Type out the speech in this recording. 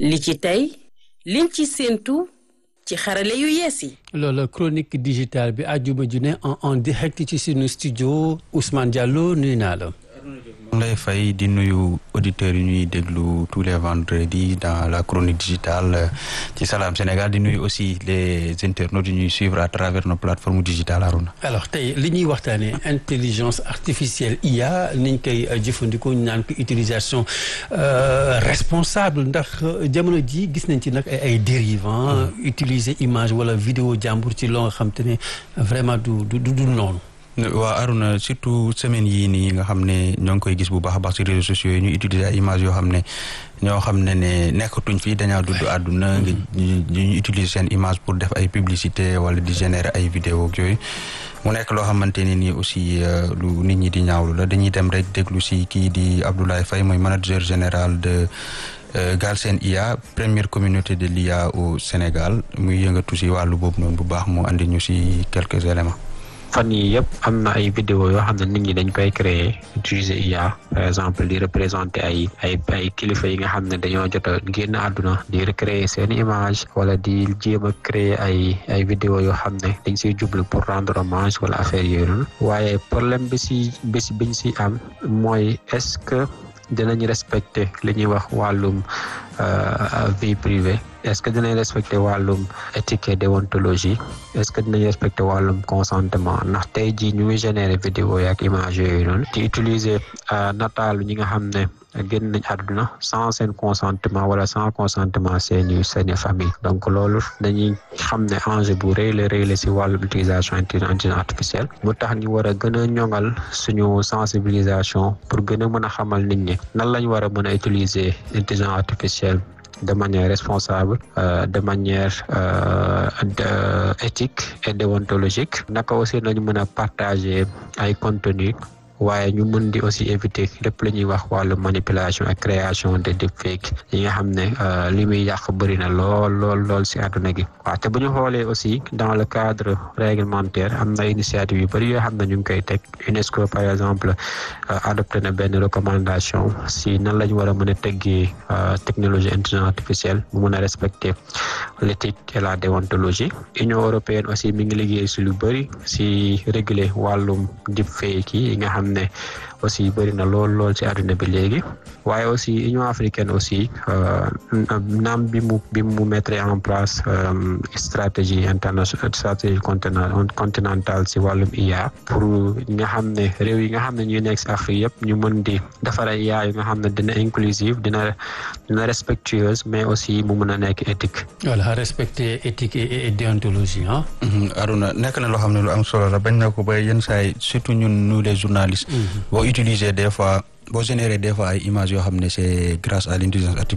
li ci tey liñ ci séentu ci xarale yu yees yi. loolu chronique digitale bi àjjuma ju ne en en direct ci sunu studio Ousmane Diallo nuyu naa la. mu lay fay di nuyu auditeurs yi ñuy déglu tous les vendredis dans la chronique digitale ci Salam Sénégal di nuyu aussi les internautes yi ñuy suivre à travers nos plateformes digitales Aruna. alors tey li ñuy waxtaanee intelligence artificielle IA niñ koy jëfandikoo ñu naan ko utilisation responsable ndax jamono ji gis nañ ci nag ay dérivants utiliser image wala vidéo jàmbur ci loo nga xam te ne vraiment du du du noonu. waa Aruna surtout semaine yii nii nga xam ne ñoo ngi koy gis bu baax a baax ci réseaux sociaux yi ñu utiliser ay images yoo xam ne ñoo xam ne ne nekkatuñ fii dañaa dudd àdduna nga ñu utiliser seen image pour def ay publicité wala di générer ay vidéo yooyu mu nekk loo xamante ne nii aussi lu nit ñi di ñaawlu la dañuy dem rek déglu si kii di Abdoulaye Faye mooy manager général de Galsen IA première communauté de l'IA au Sénégal muy yëngatu si wàllu boobu noonu bu baax mu andi ñu si quelques éléments fan yii yëpp am na ay vidéo yoo xam ne nit ñi dañ koy créer utiliser IA par exemple di représenter ay ay ay kilifa yi nga xam ne dañoo jot a génn àdduna di recréer seen image wala di jéem a créer ay ay vidéo yoo xam ne dañ siy jublu pour rendre hommage wala affaire yooyu noonu waaye problème bi si bi si biñ si am mooy est-ce que dinañ respecter li ñuy wax wàllum vie privée est-ce que dinañ respecter wàllum éthique et déontologie est-ce que dinañ respecter wàllum consentement ndax tey jii ñu ngi générer vidéo yi ak image yooyu noonu di utiliser nataalu ñi nga xam ne génn nañ àdduna sans seen consentement wala sans consentement seeni seeni famille donc loolu dañuy xam ne enjeu bu rëy la rëy la si wàllum utilisation intelligence artificielle mu tax ñu war a gën a ñoŋal suñu sensibilisation pour gën a mën a xamal nit ñi nan lañ war a mën a utiliser intelligence artificielle de manière responsable euh, de manière euh, de éthique et déontologique naka aussi nañu mën a partager ay contenu waaye ñu mën di aussi éviter lépp la ñuy wax wàllu manipulation ak création de deepfake yi nga xam ne li muy yàq bëri na lool lool lool si àdduna gi waaw te bu ñu xoolee aussi dans le cadre réglementaire am na initiative yu bëri yoo xam ne ñu ngi koy teg UNESCO par exemple adopté na benn recommandation si nan la ñu war a mën a teggee technologie intelligence artificielle mu mën a respecter l'éthique et la déontologie Union européenne aussi mi ngi liggéey si lu bëri si réguler wàllum deepfake yi nga xam ne aussi bëri na lool lool ci àdduna bi léegi waaye aussi Union africaine aussi naam bi mu bi mu mettre en place stratégie internationale stratégie continentale ci wàllum IA pour nga xam ne réew yi nga xam ne ñuy nekk ci Afrique yëpp ñu mën di defar ay IA yu nga xam ne dina inclusive dina dina respectueuse mais aussi mu mën a nekk éthique. voilà respecter éthique et déontologie ah. Aruna nekk na loo xam ne lu am solo la bañ na ko ba yenn saa yi surtout ñun nous les journalistes. boo utiliser des fois boo générer des fois ay images yoo xam ne c'est grâce à l'intelligence artificielle